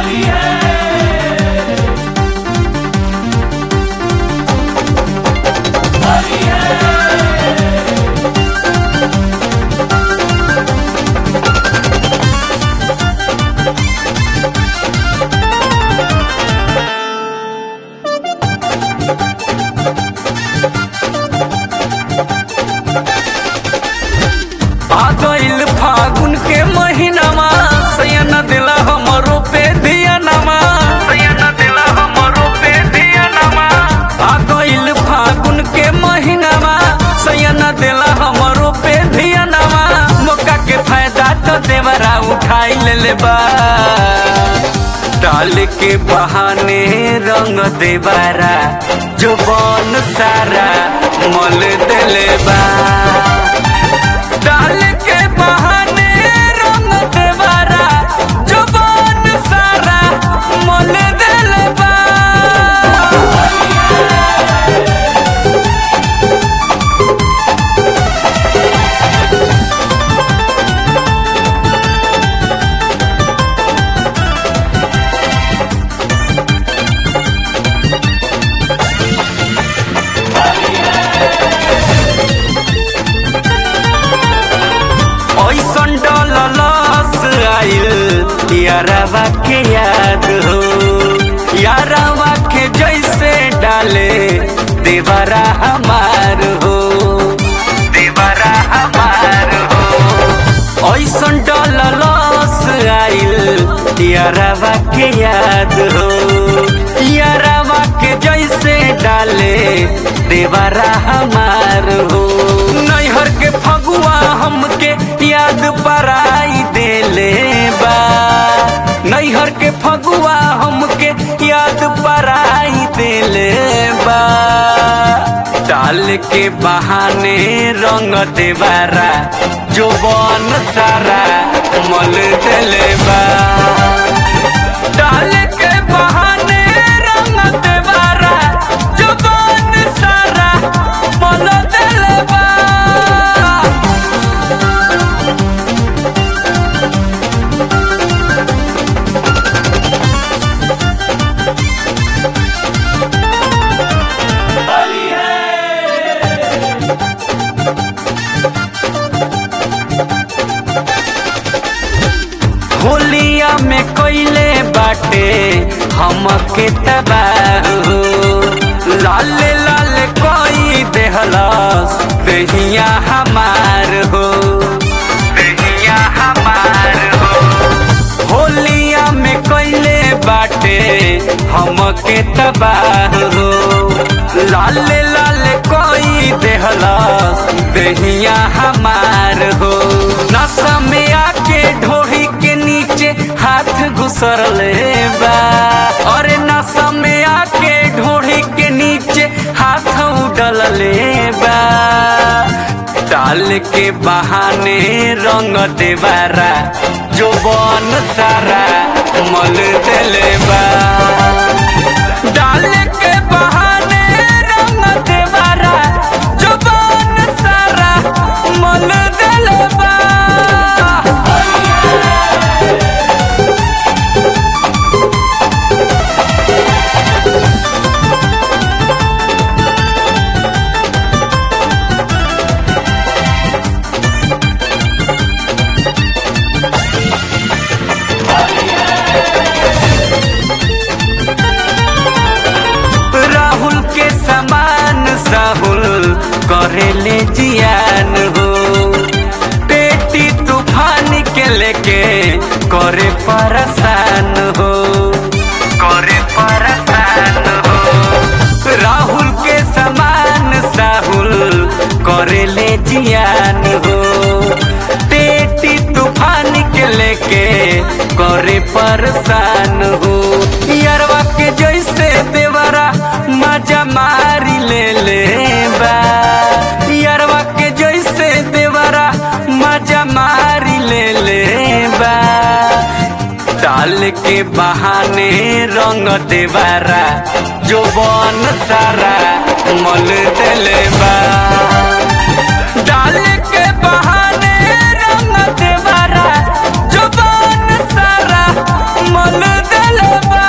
आ गइल फागुन के महीनामा सैन दिला हमरो पे धियानामा सैन दिला हमरो पे धियानामा आ गइल फागुन के महीनामा सैन दिला हमरो पे धियानामा मौका के फायदा तो देवरा उठाई ले बा डाल के बहाने रंग देवरा जो बन सारा मल देले बा डाल के बहाने रंग देवरा जुबान सारा मोल दिल बा ऐसन डलस आइल यारवा के याद हो यारवा के जैसे डाले देवरा हमार हो देवरा हमार हो ऐसन डलस आइल यारवा के याद हो यारवा के जैसे डाले देवरा हमार हो नैहर के फगुआ हमके याद पराई देले बा नैहर के फगुआ हमके याद पराई देले बा डाल के बहाने रंग देवारा जो बन सारा मल देले बा डाल के बहाने रंग देवारा जो बन सारा मल देले बा होलिया में कोइले बाटे हमके तबाह हो लाल लाल कोई देहलस दहिया हमार हो दहिया हमार हो होलिया में कोइले बाटे हमके तबाह हो लाल लाल कोई देहलस दहिया हमार हो नशा में आके ढोही के नीचे हाथ घुसर ले बा और नशा में आके ढोही के नीचे हाथ उडल ले बा डाल के बहाने रंग देवारा जो बन सारा मल देले बा डाल के बहाने रंग देवारा जो बन सारा मल देले बा राहुल के समान साहुल करेले जियान हो पेटी तूफान के लेके करे परेशान हो करे परेशान हो राहुल के समान साहुल करेले जियान हो पेटी तूफान के लेके करे परेशान हो यारवा के जैसे देवरा मजा मारी ले ले बा यारवा के जैसे देवरा मजा मारी ले ले बा डाल के बहाने रंग देवारा जो बन सारा मल देले बा डाल के बहाने रंग देवारा जो बन सारा मल देले कइले बा